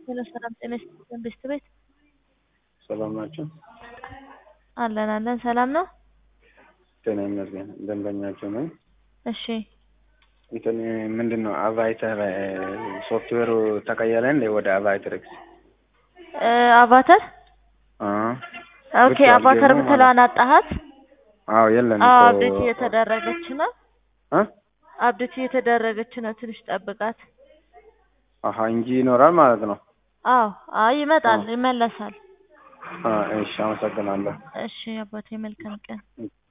ሄሎ ሰላም ጤና ይስጥልን ቤስት ቤት ሰላም ናቸው። አለን አለን ሰላም ነው። ጤና ይመስገን። ደንበኛቸው ነኝ። እሺ እንትን ምንድን ነው አቫይተር ሶፍትዌሩ ተቀየረ እንደ ወደ አቫይተር ኤክስ እ አቫተር አ ኦኬ ብቻ አቫተር አልገባም ብትለዋን አጣሃት? አዎ የለም አዎ እኮ አብዴት እየተደረገች ነው። አ አብዴት እየተደረገች ነው። ትንሽ ጠብቃት። አሀ እንጂ ይኖራል ማለት ነው። አዎ አይ ይመጣል፣ ይመለሳል። አ እሺ አመሰግናለሁ። እሺ አባቴ መልካም ቀን።